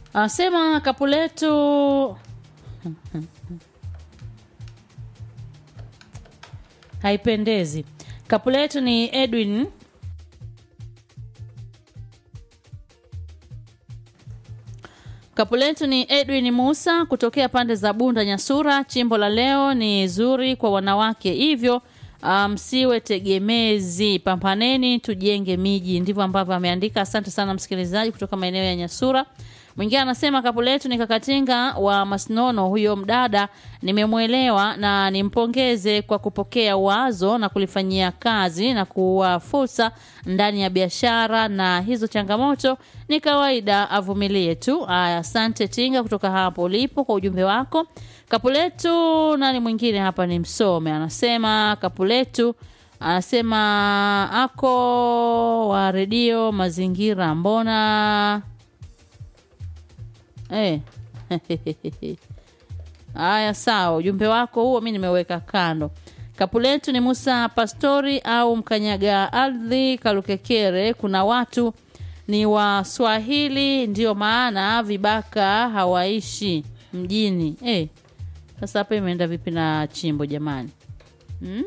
Anasema kapu letu haipendezi. Kapu letu ni Edwin Kapu letu ni Edwin Musa kutokea pande za Bunda Nyasura. Chimbo la leo ni zuri kwa wanawake, hivyo msiwe um, tegemezi, pambaneni tujenge miji. Ndivyo ambavyo ameandika. Asante sana msikilizaji kutoka maeneo ya Nyasura. Mwingine anasema kapu letu ni Kakatinga wa Masnono. Huyo mdada nimemwelewa na nimpongeze kwa kupokea wazo na kulifanyia kazi na kuwa fursa ndani ya biashara, na hizo changamoto ni kawaida, avumilie tu. Aya, asante Tinga kutoka hapo ulipo kwa ujumbe wako. Kapu letu nani mwingine hapa ni msome, anasema kapu letu anasema ako wa redio mazingira, mbona Eh. Haya, sawa, ujumbe wako huo mi nimeweka kando. Kapu letu ni Musa Pastori au mkanyaga ardhi Kalukekere. Kuna watu ni Waswahili, ndio maana vibaka hawaishi mjini. Eh, sasa hapa imeenda vipi na chimbo jamani? hmm?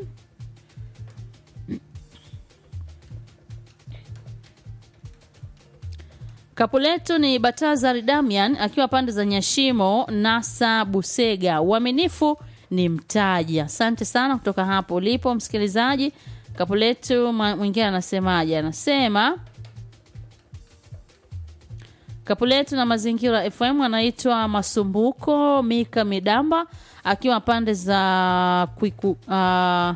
Kapu letu ni Batazar Damian akiwa pande za Nyashimo Nasa Busega. Uaminifu ni mtaji. Asante sana kutoka hapo ulipo msikilizaji. Kapu letu mwingine anasemaje? Anasema kapu letu na mazingira FM anaitwa Masumbuko Mika Midamba akiwa pande za Kwiku, uh,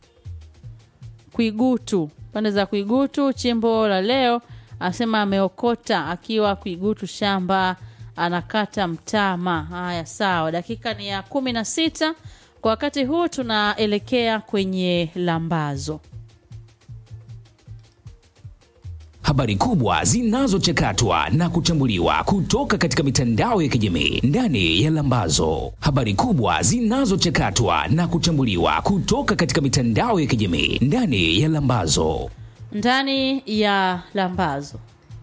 Kwigutu, pande za Kwigutu. Chimbo la leo anasema ameokota akiwa Kwigutu shamba anakata mtama. Haya, sawa, dakika ni ya kumi na sita kwa wakati huu tunaelekea kwenye lambazo. Habari kubwa zinazochakatwa na kuchambuliwa kutoka katika mitandao ya kijamii ndani ya Lambazo. Habari kubwa zinazochakatwa na kuchambuliwa kutoka katika mitandao ya kijamii ndani ya Lambazo. Ndani ya Lambazo.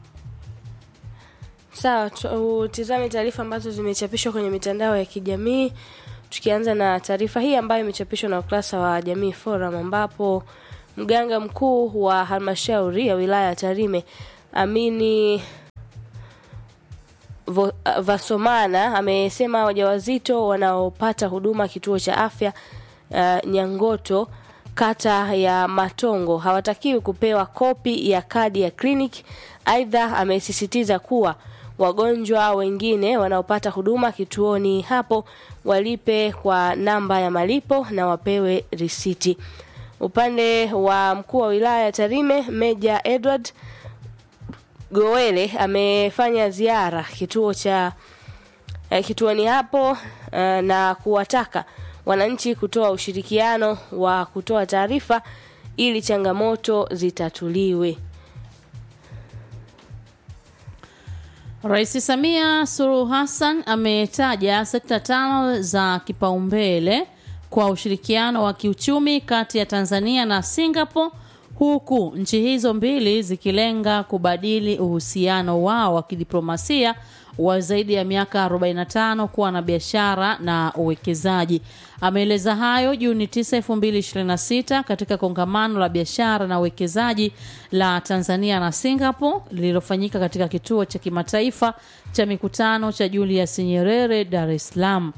Sawa, tutizame taarifa ambazo zimechapishwa kwenye mitandao ya kijamii, tukianza na taarifa hii ambayo imechapishwa na ukurasa wa Jamii Forum ambapo mganga mkuu wa halmashauri ya wilaya ya Tarime Amini Vo, Vasomana amesema wajawazito wanaopata huduma kituo cha afya uh, Nyangoto kata ya Matongo hawatakiwi kupewa kopi ya kadi ya kliniki. Aidha, amesisitiza kuwa wagonjwa wengine wanaopata huduma kituoni hapo walipe kwa namba ya malipo na wapewe risiti. Upande wa mkuu wa wilaya ya Tarime Meja Edward Gowele amefanya ziara kituo cha eh, kituoni hapo eh, na kuwataka wananchi kutoa ushirikiano wa kutoa taarifa ili changamoto zitatuliwe. Rais Samia Suluhu Hassan ametaja sekta tano za kipaumbele kwa ushirikiano wa kiuchumi kati ya Tanzania na Singapore huku nchi hizo mbili zikilenga kubadili uhusiano wao wa kidiplomasia wa zaidi ya miaka 45 kuwa na biashara na uwekezaji. Ameeleza hayo Juni 9, 2026 katika kongamano la biashara na uwekezaji la Tanzania na Singapore lililofanyika katika kituo cha kimataifa cha mikutano cha Julius Nyerere, Dar es Salaam.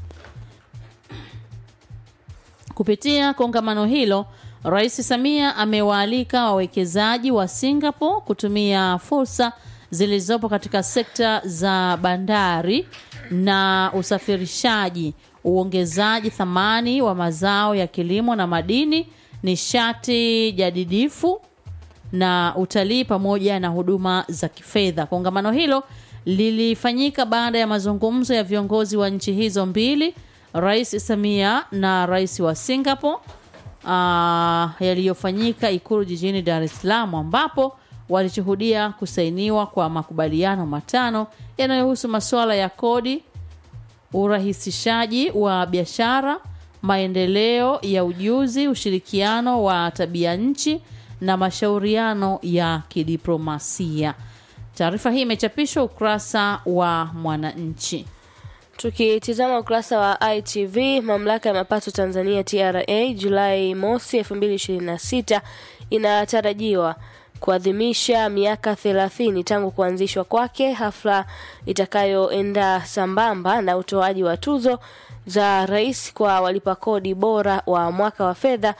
Kupitia kongamano hilo, Rais Samia amewaalika wawekezaji wa Singapore kutumia fursa zilizopo katika sekta za bandari na usafirishaji, uongezaji thamani wa mazao ya kilimo na madini, nishati jadidifu na utalii pamoja na huduma za kifedha. Kongamano hilo lilifanyika baada ya mazungumzo ya viongozi wa nchi hizo mbili, Rais Samia na Rais wa Singapore uh, yaliyofanyika Ikulu jijini Dar es Salaam ambapo walishuhudia kusainiwa kwa makubaliano matano yanayohusu masuala ya kodi, urahisishaji wa biashara, maendeleo ya ujuzi, ushirikiano wa tabia nchi na mashauriano ya kidiplomasia. Taarifa hii imechapishwa ukurasa wa Mwananchi. Tukitizama ukurasa wa ITV, mamlaka ya mapato Tanzania TRA Julai mosi 2026 inatarajiwa kuadhimisha miaka 30 tangu kuanzishwa kwake, hafla itakayoenda sambamba na utoaji wa tuzo za rais kwa walipa kodi bora wa mwaka wa fedha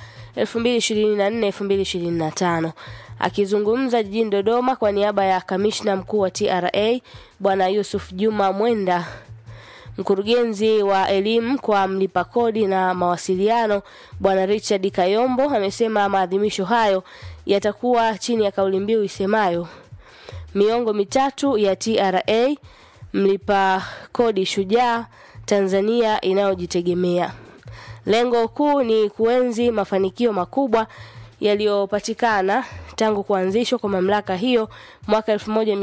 2024-2025. Akizungumza jijini Dodoma kwa niaba ya kamishna mkuu wa TRA Bwana Yusuf Juma Mwenda Mkurugenzi wa elimu kwa mlipa kodi na mawasiliano Bwana Richard Kayombo amesema maadhimisho hayo yatakuwa chini ya kauli mbiu isemayo miongo mitatu ya TRA, mlipa kodi shujaa, Tanzania inayojitegemea. Lengo kuu ni kuenzi mafanikio makubwa yaliyopatikana tangu kuanzishwa kwa mamlaka hiyo mwaka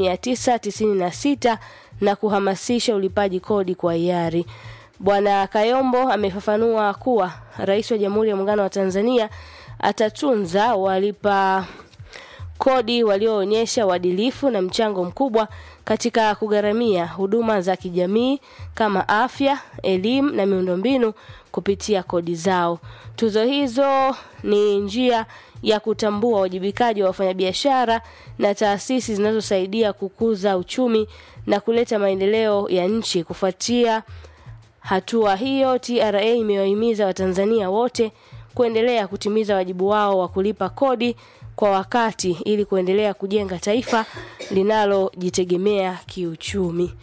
1996 na kuhamasisha ulipaji kodi kwa hiari. Bwana Kayombo amefafanua kuwa Rais wa Jamhuri ya Muungano wa Tanzania atatunza walipa kodi walioonyesha uadilifu na mchango mkubwa katika kugharamia huduma za kijamii kama afya, elimu na miundombinu kupitia kodi zao. Tuzo hizo ni njia ya kutambua wajibikaji wa wafanyabiashara na taasisi zinazosaidia kukuza uchumi na kuleta maendeleo ya nchi. Kufuatia hatua hiyo, TRA imewahimiza Watanzania wote kuendelea kutimiza wajibu wao wa kulipa kodi kwa wakati ili kuendelea kujenga taifa linalojitegemea kiuchumi.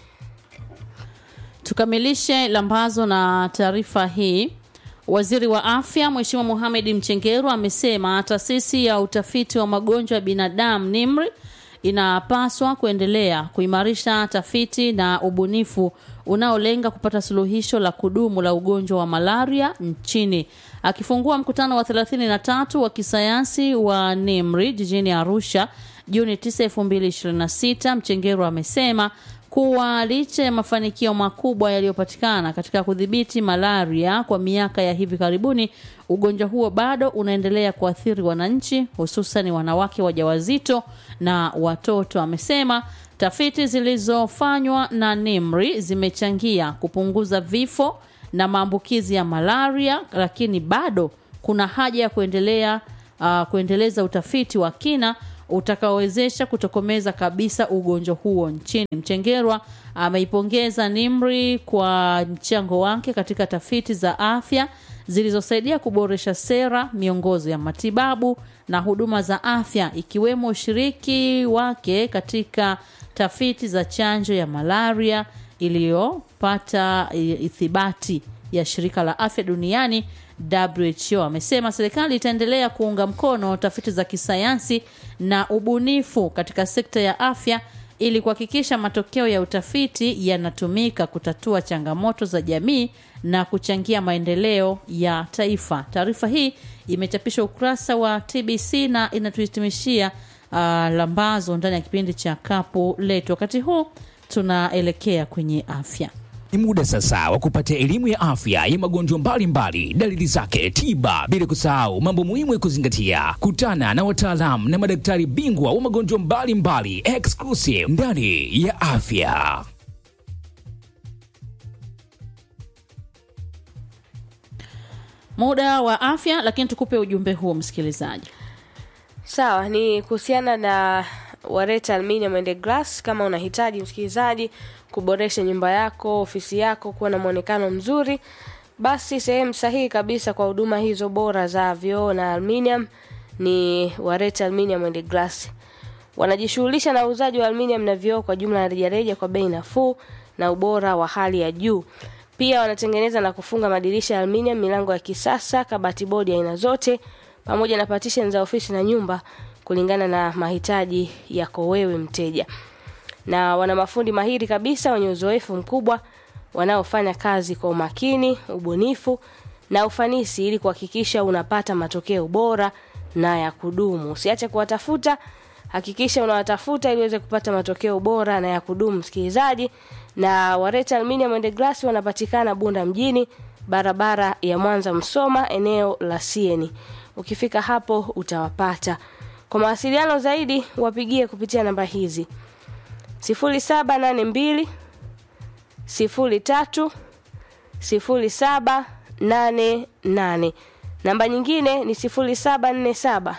Tukamilishe lambazo na taarifa hii. Waziri wa Afya Mheshimiwa Mohamed Mchengerwa amesema taasisi ya utafiti wa magonjwa ya binadamu NIMRI inapaswa kuendelea kuimarisha tafiti na ubunifu unaolenga kupata suluhisho la kudumu la ugonjwa wa malaria nchini. Akifungua mkutano wa 33 wa kisayansi wa NIMRI jijini Arusha Juni 9, 2026, Mchengerwa amesema kuwa licha ya mafanikio makubwa yaliyopatikana katika kudhibiti malaria kwa miaka ya hivi karibuni, ugonjwa huo bado unaendelea kuathiri wananchi, hususan wanawake wajawazito na watoto. Amesema tafiti zilizofanywa na NIMRI zimechangia kupunguza vifo na maambukizi ya malaria, lakini bado kuna haja ya kuendelea uh, kuendeleza utafiti wa kina utakaowezesha kutokomeza kabisa ugonjwa huo nchini. Mchengerwa ameipongeza NIMRI kwa mchango wake katika tafiti za afya zilizosaidia kuboresha sera, miongozo ya matibabu na huduma za afya, ikiwemo ushiriki wake katika tafiti za chanjo ya malaria iliyopata ithibati ya shirika la afya duniani WHO. Amesema serikali itaendelea kuunga mkono tafiti za kisayansi na ubunifu katika sekta ya afya ili kuhakikisha matokeo ya utafiti yanatumika kutatua changamoto za jamii na kuchangia maendeleo ya taifa. Taarifa hii imechapishwa ukurasa wa TBC na inatuhitimishia uh, lambazo ndani ya kipindi cha kapu letu. Wakati huu tunaelekea kwenye afya. Ni muda sasa wa kupata elimu ya afya ya magonjwa mbalimbali, dalili zake, tiba, bila kusahau mambo muhimu ya kuzingatia. Kutana na wataalamu na madaktari bingwa wa magonjwa mbalimbali exclusive ndani ya afya. Muda wa afya, lakini tukupe ujumbe huo msikilizaji. Sawa, ni kuhusiana na Wareta Aluminium and Glass. Kama unahitaji msikilizaji kuboresha nyumba yako, ofisi yako kuwa na mwonekano mzuri, basi sehemu sahihi kabisa kwa huduma hizo bora za vioo na aluminium ni Wareta Aluminium and Glass. Wanajishughulisha na uuzaji wa aluminium na vioo kwa jumla na rejareja kwa bei nafuu na ubora wa hali ya juu. Pia wanatengeneza na kufunga madirisha ya aluminium, milango ya kisasa, kabati bodi aina zote, pamoja na partition za ofisi na nyumba kulingana na mahitaji yako wewe mteja. Na wana mafundi mahiri kabisa wenye uzoefu mkubwa wanaofanya kazi kwa umakini, ubunifu na ufanisi ili kuhakikisha unapata matokeo bora na ya kudumu. Usiache kuwatafuta, hakikisha unawatafuta ili uweze kupata matokeo bora na ya kudumu msikilizaji. Na Wareta Aluminium and Glass wanapatikana Bunda mjini, barabara ya Mwanza Msoma, eneo la Sieni. Ukifika hapo utawapata. Kwa mawasiliano zaidi wapigie kupitia namba hizi sifuri saba nane mbili sifuri tatu sifuri saba nane nane. Namba nyingine ni sifuri saba nne saba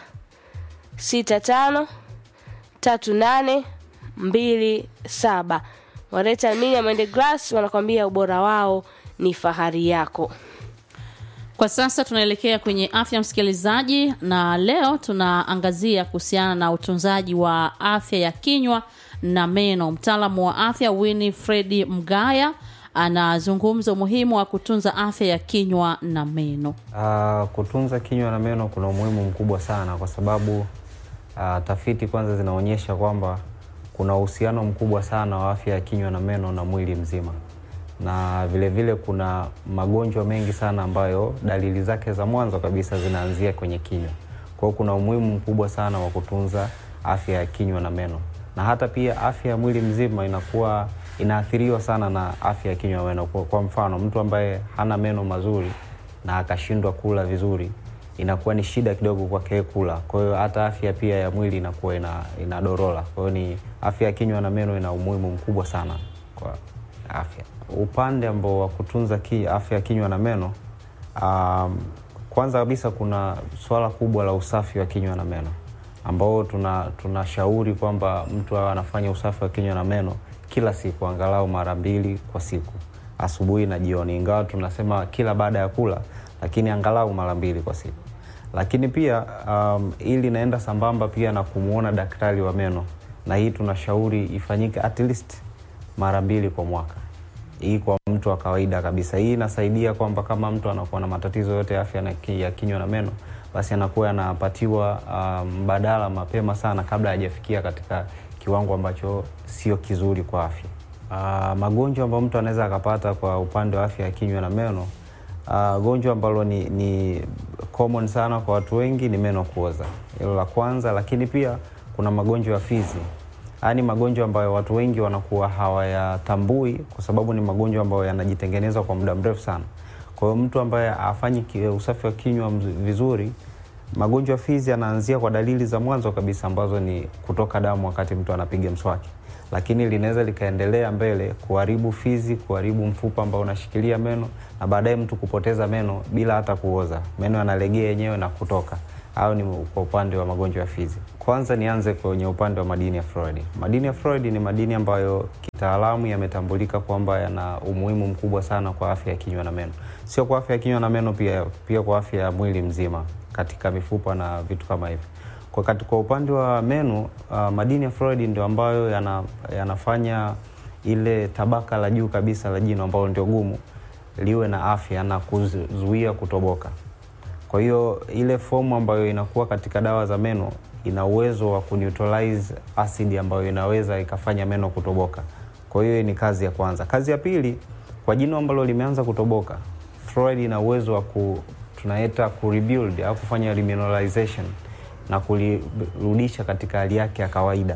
sita tano tatu nane mbili saba. Wareta Aluminium and Glass wanakwambia ubora wao ni fahari yako. Kwa sasa tunaelekea kwenye afya msikilizaji, na leo tunaangazia kuhusiana na utunzaji wa afya ya kinywa na meno. Mtaalamu wa afya Winifred Mgaya anazungumza umuhimu wa kutunza afya ya kinywa na meno. Uh, kutunza kinywa na meno kuna umuhimu mkubwa sana kwa sababu uh, tafiti kwanza zinaonyesha kwamba kuna uhusiano mkubwa sana wa afya ya kinywa na meno na mwili mzima, na vilevile vile kuna magonjwa mengi sana ambayo dalili zake za mwanzo kabisa zinaanzia kwenye kinywa. Kwa hiyo kuna umuhimu mkubwa sana wa kutunza afya ya kinywa na meno, na hata pia afya ya mwili mzima inakuwa inaathiriwa sana na afya ya kinywa na meno. Kwa, kwa mfano mtu ambaye hana meno mazuri na akashindwa kula vizuri inakuwa ni shida kidogo kwake kula. Kwa hiyo hata afya pia ya mwili inakuwa ina, inadorola. Kwa hiyo ni afya ya kinywa na meno ina umuhimu mkubwa sana kwa afya. Upande ambao wa kutunza ki, afya ya kinywa na meno um, kwanza kabisa kuna swala kubwa la usafi wa kinywa na meno ambao tunashauri tuna kwamba mtu awe anafanya usafi wa kinywa na meno kila siku angalau mara mbili kwa siku, asubuhi na jioni, ingawa tunasema kila baada ya kula, lakini angalau mara mbili kwa siku. Lakini pia um, ili naenda sambamba pia na kumwona daktari wa meno, na hii tunashauri ifanyike at least mara mbili kwa mwaka, hii kwa mtu wa kawaida kabisa. Hii inasaidia kwamba kama mtu anakuwa na matatizo yote ya afya ya kinywa na meno, basi anakuwa anapatiwa mbadala um, mapema sana kabla hajafikia katika kiwango ambacho sio kizuri kwa afya. Uh, magonjwa ambayo mtu anaweza akapata kwa upande wa afya ya kinywa na meno uh, gonjwa ambalo ni, ni common sana kwa watu wengi ni meno kuoza, hilo la kwanza. Lakini pia kuna magonjwa ya fizi. Haya ni magonjwa ambayo watu wengi wanakuwa hawayatambui kwa sababu ni magonjwa ambayo yanajitengeneza kwa muda mrefu sana. Kwa hiyo mtu ambaye afanyi usafi wa kinywa vizuri magonjwa fizi yanaanzia kwa dalili za mwanzo kabisa ambazo ni kutoka damu wakati mtu anapiga mswaki, lakini linaweza likaendelea mbele kuharibu fizi, kuharibu mfupa ambao unashikilia meno na baadaye mtu kupoteza meno bila hata kuoza, meno yanalegea yenyewe na kutoka. Au ni kwa upande wa magonjwa ya fizi. Kwanza nianze kwenye upande wa madini ya fluoride. Madini ya fluoride ni madini ambayo kitaalamu yametambulika kwamba yana umuhimu mkubwa sana kwa afya ya kinywa na meno, sio kwa afya ya kinywa na meno pia, pia kwa afya ya mwili mzima katika mifupa na vitu kama hivyo. Kwa, kwa upande wa meno uh, madini ya fluoride ndio ambayo yana, yanafanya ile tabaka la juu kabisa la jino ambalo ndio gumu liwe na afya na kuzuia kutoboka. Kwa hiyo ile fomu ambayo inakuwa katika dawa za meno ina uwezo wa kuneutralize acid ambayo inaweza ikafanya meno kutoboka. Kwa hiyo ni kazi ya kwanza. Kazi ya pili, kwa jino ambalo limeanza kutoboka, fluoride ina uwezo wa ku tunaita ku rebuild au kufanya remineralization na kulirudisha katika hali yake ya kawaida.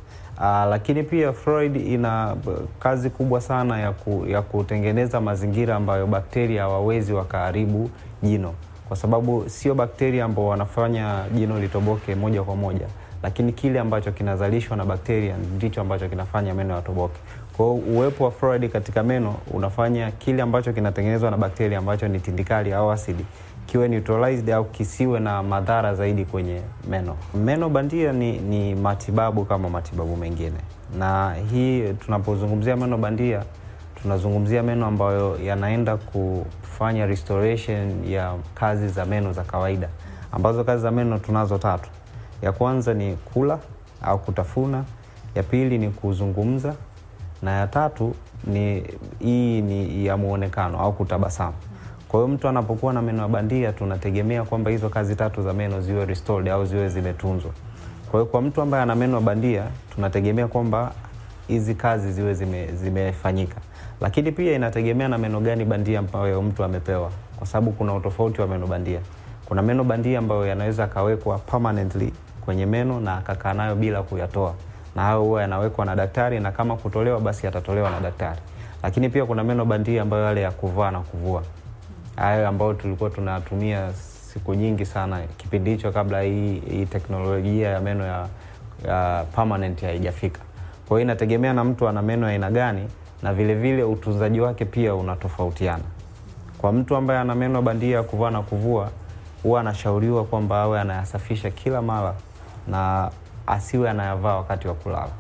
Aa, lakini pia fluoride ina kazi kubwa sana ya, ku, ya kutengeneza mazingira ambayo bakteria hawawezi wakaharibu jino, kwa sababu sio bakteria ambao wanafanya jino litoboke moja kwa moja, lakini kile ambacho kinazalishwa na bakteria ndicho ambacho kinafanya meno yatoboke. Kwa hiyo uwepo wa fluoride katika meno unafanya kile ambacho kinatengenezwa na bakteria ambacho ni tindikali au asidi kiwe neutralized au kisiwe na madhara zaidi kwenye meno. Meno bandia ni, ni matibabu kama matibabu mengine, na hii tunapozungumzia meno bandia tunazungumzia meno ambayo yanaenda kufanya restoration ya kazi za meno za kawaida, ambazo kazi za meno tunazo tatu. Ya kwanza ni kula au kutafuna, ya pili ni kuzungumza, na ya tatu ni hii ni ya muonekano au kutabasamu. Kwa hiyo mtu anapokuwa na meno ya bandia tunategemea kwamba hizo kazi tatu za meno ziwe restored au ziwe zimetunzwa. Kwa hiyo kwa mtu ambaye ana meno ya bandia tunategemea kwamba hizi kazi ziwe zime, zimefanyika, lakini pia inategemea na meno gani bandia ambayo mtu amepewa, kwa sababu kuna utofauti wa meno bandia. Kuna meno bandia ambayo yanaweza akawekwa permanently kwenye meno na akakaa nayo bila kuyatoa, na hayo huwa yanawekwa na daktari, na kama kutolewa basi yatatolewa na daktari. Lakini pia kuna meno bandia ambayo yale ya kuvaa na kuvua hayo ambayo tulikuwa tunatumia siku nyingi sana kipindi hicho kabla hii, hii teknolojia ya meno ya, ya permanent haijafika. Kwa hiyo inategemea na mtu ana meno ya aina gani, na vile vile utunzaji wake pia unatofautiana. Kwa mtu ambaye ana meno bandia ya kuvaa na kuvua, huwa anashauriwa kwamba awe anayasafisha kila mara na asiwe anayavaa wakati wa kulala.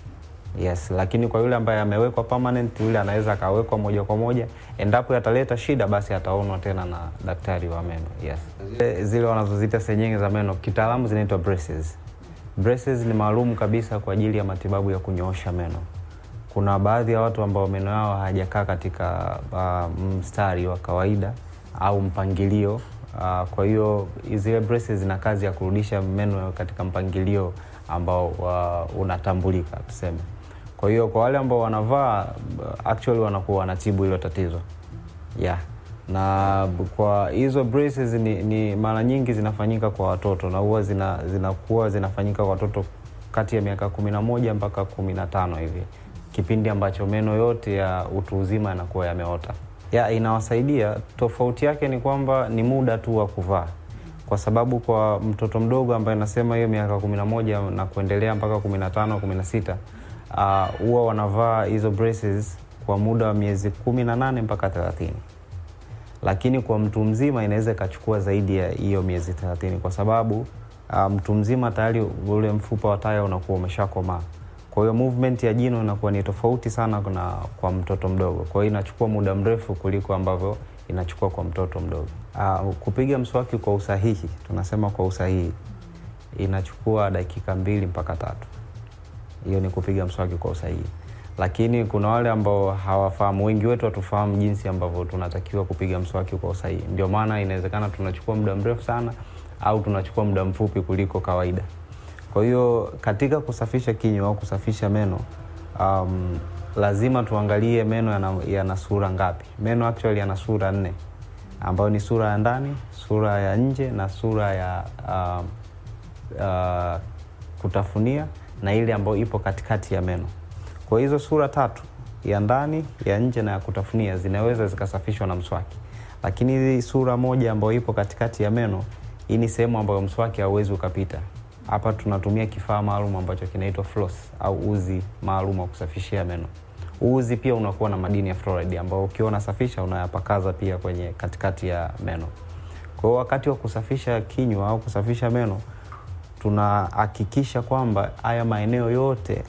Yes, lakini kwa yule ambaye amewekwa permanent, yule anaweza akawekwa moja kwa moja. Endapo yataleta shida, basi ataonwa tena na daktari wa meno. Yes, zile, zile wanazozita senyenge za meno kitaalamu zinaitwa braces. Braces ni maalum kabisa kwa ajili ya matibabu ya kunyoosha meno. Kuna baadhi ya watu ambao meno yao hayajakaa katika uh, mstari wa kawaida au mpangilio uh, kwa hiyo zile braces zina kazi ya kurudisha meno katika mpangilio ambao uh, unatambulika tuseme. Kwa hiyo kwa wale ambao wanavaa uh, actually wanakuwa wanatibu hilo tatizo yeah. Na kwa hizo braces ni, ni mara nyingi zinafanyika kwa watoto na huwa zina, zinakuwa zinafanyika kwa watoto kati ya miaka kumi na moja mpaka kumi na tano hivi, kipindi ambacho meno yote ya utu uzima yanakuwa yameota. Ya, inawasaidia. Tofauti yake ni kwamba ni muda tu wa kuvaa, kwa sababu kwa mtoto mdogo ambaye nasema hiyo miaka kumi na moja na kuendelea mpaka kumi na tano kumi na sita huwa uh, wanavaa hizo braces kwa muda wa miezi kumi na nane mpaka thelathini lakini kwa mtu mzima inaweza ikachukua zaidi ya hiyo miezi thelathini kwa sababu uh, mtu mzima tayari ule mfupa wa taya unakuwa umeshakomaa. Kwa hiyo movement ya jino inakuwa ni tofauti sana na kwa mtoto mdogo, kwa hiyo inachukua muda mrefu kuliko ambavyo inachukua kwa mtoto mdogo. Uh, kupiga mswaki kwa usahihi, tunasema kwa usahihi, inachukua dakika mbili mpaka tatu. Hiyo ni kupiga mswaki kwa usahihi, lakini kuna wale ambao hawafahamu. Wengi wetu hatufahamu jinsi ambavyo tunatakiwa kupiga mswaki kwa usahihi, ndio maana inawezekana tunachukua muda mrefu sana au tunachukua muda mfupi kuliko kawaida. Kwa hiyo katika kusafisha kinywa au kusafisha meno um, lazima tuangalie meno yana, yana sura ngapi. Meno actually yana sura nne ambayo ni sura ya ndani, sura ya nje na sura ya uh, uh, kutafunia na ile ambayo ipo katikati ya meno. Kwa hizo sura tatu, ya ndani, ya nje na ya kutafunia, zinaweza zikasafishwa na mswaki, lakini hii sura moja ambayo ipo katikati ya meno, hii ni sehemu ambayo mswaki hauwezi ukapita. Hapa tunatumia kifaa maalum ambacho kinaitwa floss au uzi maalum wa kusafishia meno. Uzi pia unakuwa na madini ya fluoride ambao ukiwa unasafisha unayapakaza pia kwenye katikati ya meno. Kwa hiyo wakati wa kusafisha kinywa au kusafisha meno tunahakikisha kwamba haya maeneo yote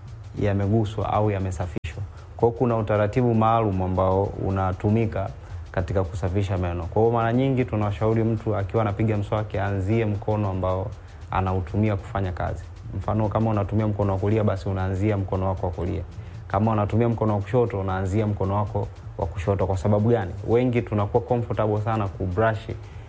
yameguswa au yamesafishwa. Kwa hiyo kuna utaratibu maalum ambao unatumika katika kusafisha meno. Kwa hiyo mara nyingi tunawashauri mtu akiwa anapiga mswaki aanzie mkono ambao anautumia kufanya kazi. Mfano, kama unatumia mkono wa kulia, basi unaanzia mkono wako wa kulia. Kama unatumia mkono wa kushoto, unaanzia mkono wako wa kushoto. Kwa sababu gani? Wengi tunakuwa comfortable sana kubrush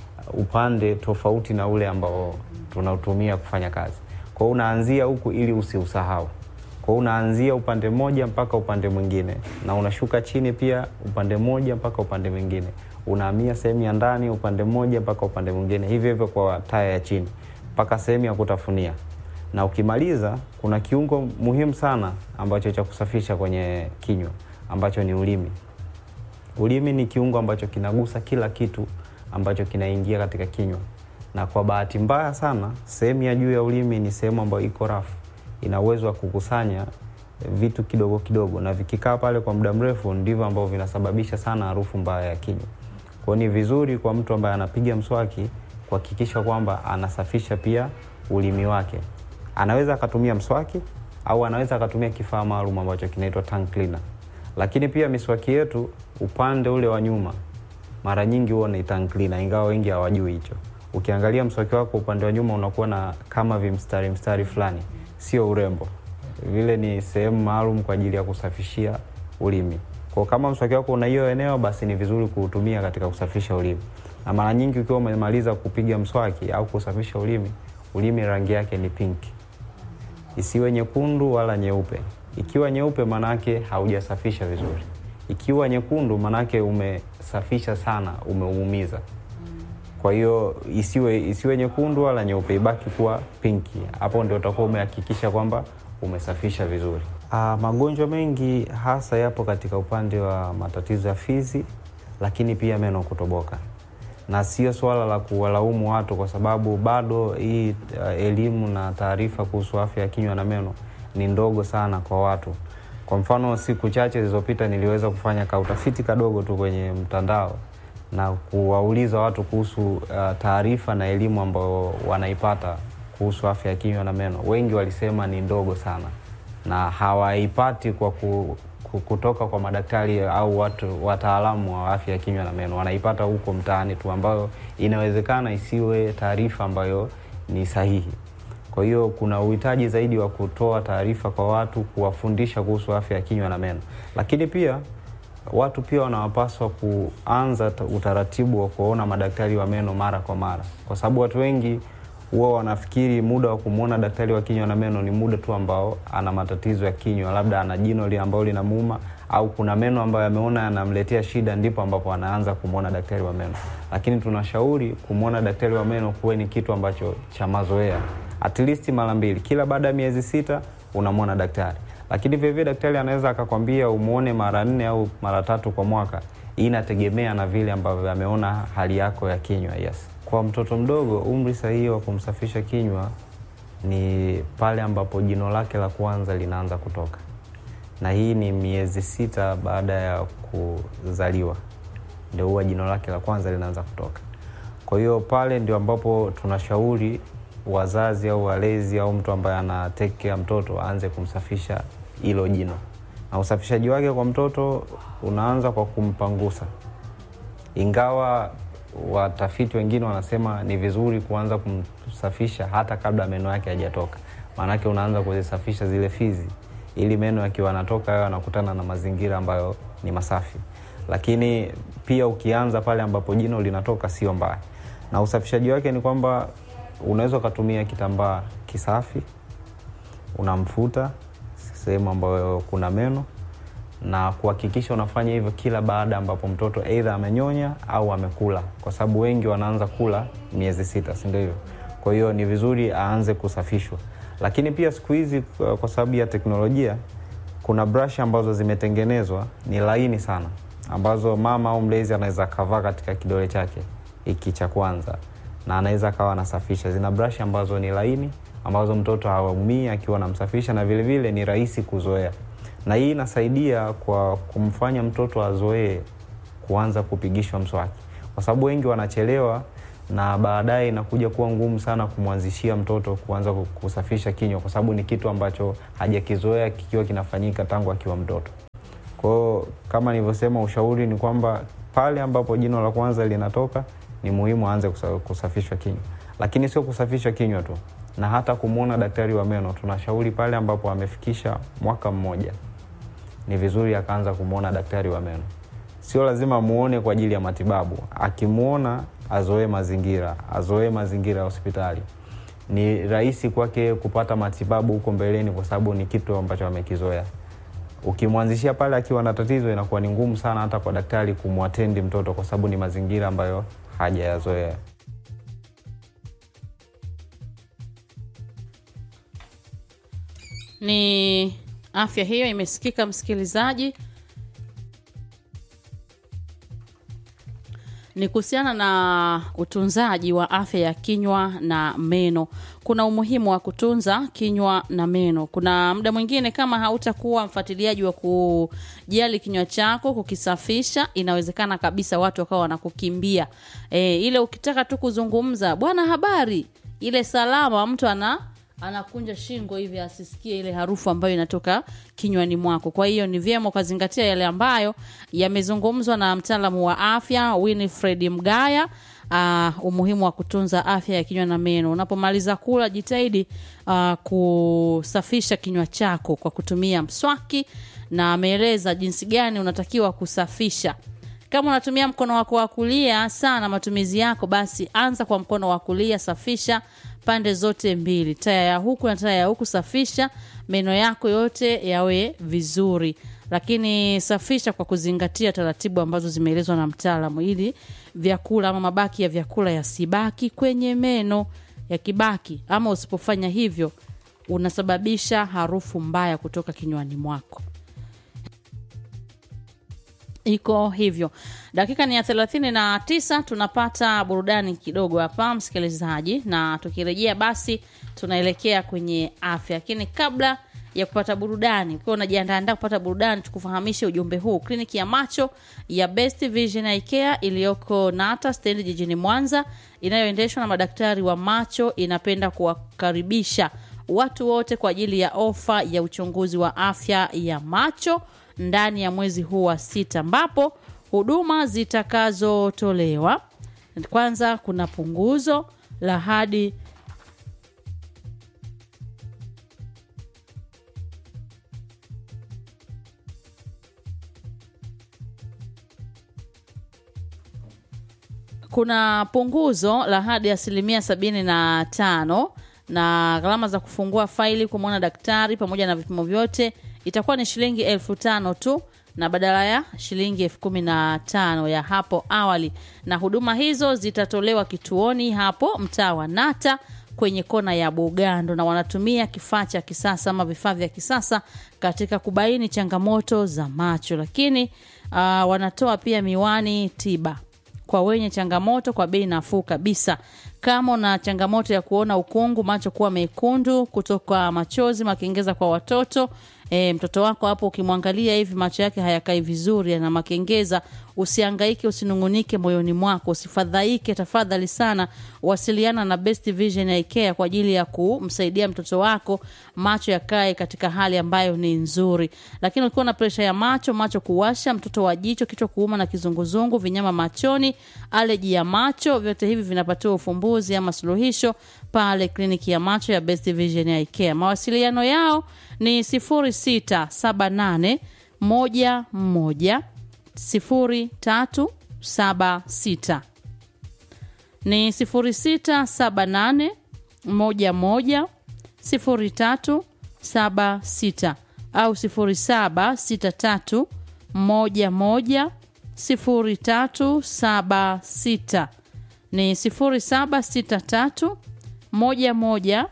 upande tofauti na ule ambao tunautumia kufanya kazi. Kwa hiyo unaanzia huku ili usiusahau. Kwa hiyo unaanzia upande mmoja mpaka upande mwingine, na unashuka chini pia upande mmoja mpaka upande mwingine, unahamia sehemu ya ndani upande mmoja mpaka upande mwingine, hivyo hivyo kwa taya ya chini mpaka sehemu ya kutafunia. Na ukimaliza, kuna kiungo muhimu sana ambacho cha kusafisha kwenye kinywa ambacho ni ulimi. Ulimi ni kiungo ambacho kinagusa kila kitu ambacho kinaingia katika kinywa, na kwa bahati mbaya sana, sehemu ya juu ya ulimi ni sehemu ambayo iko rafu, ina uwezo wa kukusanya vitu kidogo kidogo, na vikikaa pale kwa muda mrefu ndivyo ambavyo vinasababisha sana harufu mbaya ya kinywa. Kwa hiyo ni vizuri kwa mtu ambaye anapiga mswaki kuhakikisha kwamba anasafisha pia ulimi wake. Anaweza akatumia mswaki au anaweza akatumia kifaa maalum ambacho kinaitwa tongue cleaner. Lakini pia miswaki yetu upande ule wa nyuma mara nyingi huwa ni tongue cleaner, ingawa wengi hawajui hicho. Ukiangalia mswaki wako upande wa nyuma unakuwa na kama vimstari mstari fulani, sio urembo, vile ni sehemu maalum kwa ajili ya kusafishia ulimi. Kwa kama mswaki wako una hiyo eneo, basi ni vizuri kuutumia katika kusafisha ulimi. Na mara nyingi ukiwa umemaliza kupiga mswaki au kusafisha ulimi, ulimi rangi yake ni pinki, isiwe nyekundu wala nyeupe. Ikiwa nyeupe, manake haujasafisha vizuri. Ikiwa nyekundu, manake umesafisha sana, umeuumiza. Kwa hiyo isiwe isiwe nyekundu wala nyeupe, ibaki kuwa pinki. Hapo ndio utakuwa umehakikisha kwamba umesafisha vizuri. Aa, magonjwa mengi hasa yapo katika upande wa matatizo ya fizi, lakini pia meno kutoboka, na sio swala la kuwalaumu watu, kwa sababu bado hii uh, elimu na taarifa kuhusu afya ya kinywa na meno ni ndogo sana kwa watu. Kwa mfano, siku chache zilizopita niliweza kufanya ka utafiti kadogo tu kwenye mtandao na kuwauliza watu kuhusu uh, taarifa na elimu ambayo wanaipata kuhusu afya ya kinywa na meno. Wengi walisema ni ndogo sana na hawaipati kwa ku, ku, kutoka kwa madaktari au watu wataalamu wa afya ya kinywa na meno, wanaipata huko mtaani tu, ambayo inawezekana isiwe taarifa ambayo ni sahihi. Kwa hiyo kuna uhitaji zaidi wa kutoa taarifa kwa watu, kuwafundisha kuhusu afya ya kinywa na meno, lakini pia watu pia wanawapaswa kuanza ta- utaratibu wa kuwaona madaktari wa meno mara kwa mara, kwa sababu watu wengi huwa wanafikiri muda wa kumwona daktari wa kinywa na meno ni muda tu ambao ana matatizo ya kinywa, labda ana jino li ambalo linamuuma au kuna meno ambayo ameona yanamletea shida, ndipo ambapo anaanza kumwona daktari wa meno. Lakini tunashauri kumwona daktari wa meno kuwe ni kitu ambacho cha mazoea, at least mara mbili kila baada ya miezi sita unamwona daktari lakini vilevile daktari anaweza akakwambia umwone mara nne au mara tatu kwa mwaka. Hii inategemea na vile ambavyo ameona hali yako ya kinywa. Yes, kwa mtoto mdogo umri sahihi wa kumsafisha kinywa ni pale ambapo jino lake la kwanza linaanza kutoka, na hii ni miezi sita baada ya kuzaliwa, ndio huwa jino lake la kwanza linaanza kutoka. Kwa hiyo pale ndio ambapo tunashauri wazazi au walezi au mtu ambaye ana take care mtoto aanze kumsafisha hilo jino, na usafishaji wake kwa mtoto unaanza kwa kumpangusa, ingawa watafiti wengine wanasema ni vizuri kuanza kumsafisha hata kabla meno yake hajatoka, maanake unaanza kuzisafisha zile fizi ili meno yakiwa yanatoka yao yanakutana na mazingira ambayo ni masafi. Lakini pia ukianza pale ambapo jino linatoka sio mbaya, na usafishaji wake ni kwamba unaweza ukatumia kitambaa kisafi, unamfuta sehemu ambayo kuna meno na kuhakikisha unafanya hivyo kila baada ambapo mtoto aidha amenyonya au amekula, kwa sababu wengi wanaanza kula miezi sita, si ndio hivyo? Kwa hiyo ni vizuri aanze kusafishwa, lakini pia siku hizi kwa kwa sababu ya teknolojia kuna brush ambazo zimetengenezwa ni laini sana, ambazo mama au mlezi anaweza akavaa katika kidole chake hiki cha kwanza na anaweza akawa anasafisha. Zina brush ambazo ni laini, ambazo mtoto hawaumii akiwa anamsafisha, na vilevile vile ni rahisi kuzoea, na hii inasaidia kwa kumfanya mtoto azoee kuanza kupigishwa mswaki, kwa sababu wengi wanachelewa na baadaye inakuja kuwa ngumu sana kumwanzishia mtoto kuanza kusafisha kinywa, kwa sababu ni kitu ambacho hajakizoea kikiwa kinafanyika tangu akiwa mtoto. Kwa hiyo kama nilivyosema, ushauri ni kwamba pale ambapo jino la kwanza linatoka ni muhimu aanze kusa- kusafishwa kinywa, lakini sio kusafishwa kinywa tu, na hata kumwona daktari wa meno. Tunashauri pale ambapo amefikisha mwaka mmoja, ni vizuri akaanza kumwona daktari wa meno. Sio lazima muone kwa ajili ya matibabu, akimwona azoee mazingira, azoee mazingira ya hospitali. Ni rahisi kwake kupata matibabu huko mbeleni, kwa sababu ni kitu ambacho amekizoea. Ukimwanzishia pale akiwa na tatizo, inakuwa ni ngumu sana hata kwa daktari kumwatendi mtoto, kwa sababu ni mazingira ambayo hajayazoea. Ni afya hiyo imesikika, msikilizaji. Ni kuhusiana na utunzaji wa afya ya kinywa na meno. Kuna umuhimu wa kutunza kinywa na meno. Kuna muda mwingine kama hautakuwa mfuatiliaji wa kujali kinywa chako, kukisafisha, inawezekana kabisa watu wakawa wanakukimbia. E, ile ukitaka tu kuzungumza, bwana, habari, ile salama, mtu ana anakunja shingo hivi asisikie ile harufu ambayo inatoka kinywani mwako. Kwa hiyo ni vyema ukazingatia yale ambayo yamezungumzwa na mtaalamu wa afya Winifred Mgaya. Uh, umuhimu wa kutunza afya ya kinywa na meno. Unapomaliza kula, jitahidi uh, kusafisha kinywa chako kwa kutumia mswaki, na ameeleza jinsi gani unatakiwa kusafisha kama unatumia mkono wako wa kulia sana matumizi yako, basi anza kwa mkono wa kulia, safisha pande zote mbili, taya ya huku na taya ya huku, safisha meno yako yote yawe vizuri, lakini safisha kwa kuzingatia taratibu ambazo zimeelezwa na mtaalamu, ili vyakula ama mabaki ya vyakula yasibaki kwenye meno. Yakibaki ama usipofanya hivyo, unasababisha harufu mbaya kutoka kinywani mwako iko hivyo. Dakika ni ya thelathini na tisa. Tunapata burudani kidogo hapa msikilizaji, na tukirejea basi tunaelekea kwenye afya, lakini kabla ya kupata burudani. Ukiwa unajiandaandaa kupata burudani, tukufahamishe ujumbe huu. Kliniki ya macho ya Best Vision Eye Care iliyoko Nata stendi jijini Mwanza, inayoendeshwa na madaktari wa macho, inapenda kuwakaribisha watu wote kwa ajili ya ofa ya uchunguzi wa afya ya macho ndani ya mwezi huu wa sita, ambapo huduma zitakazotolewa kwanza, kuna punguzo la hadi kuna punguzo la hadi asilimia sabini na tano na gharama za kufungua faili kumwona daktari pamoja na vipimo vyote itakuwa ni shilingi elfu tano tu na badala ya shilingi elfu kumi na tano ya hapo awali, na huduma hizo zitatolewa kituoni hapo mtaa wa Nata kwenye kona ya Bugando, na wanatumia kifaa cha kisasa ama vifaa vya kisasa katika kubaini changamoto za macho, lakini uh, wanatoa pia miwani tiba kwa wenye changamoto kwa bei nafuu kabisa. Kama una changamoto ya kuona ukungu, macho kuwa mekundu, kutoka machozi, makengeza kwa watoto e, mtoto wako hapo ukimwangalia hivi macho yake hayakai vizuri, ana makengeza, usiangaike, usinungunike moyoni mwako, usifadhaike. Tafadhali sana wasiliana na Best Vision Eye Care kwa ajili ya kumsaidia mtoto wako macho yakae katika hali ambayo ni nzuri. Lakini ukiwa na presha ya macho, macho kuwasha, mtoto wa jicho, kichwa kuuma na kizunguzungu, vinyama machoni, aleji ya macho, vyote hivi vinapatiwa ufumbuzi ama suluhisho pale kliniki ya macho ya Best Vision Eye Care. Mawasiliano yao ni 0678 11 0376 ni 0678 11 0376 au 0763 11 0376 ni 0763 11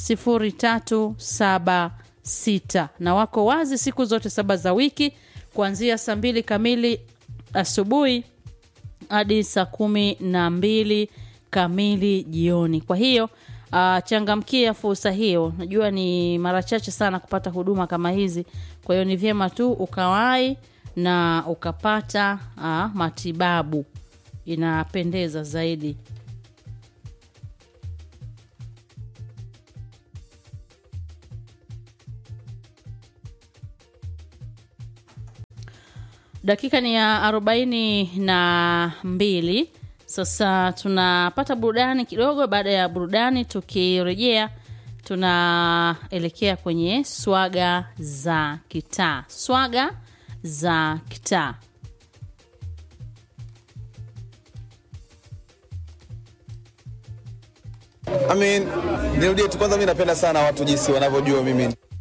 0376 na wako wazi siku zote saba za wiki kuanzia saa mbili kamili asubuhi hadi saa kumi na mbili kamili jioni. Kwa hiyo uh, changamkia fursa hiyo. Najua ni mara chache sana kupata huduma kama hizi, kwa hiyo ni vyema tu ukawahi na ukapata uh, matibabu, inapendeza zaidi. Dakika ni ya arobaini na mbili. Sasa tunapata burudani kidogo. Baada ya burudani, tukirejea tunaelekea kwenye swaga za kitaa. Swaga za kitaa. I mean, nirudie tu kwanza, mi napenda sana watu jinsi wanavyojua mimi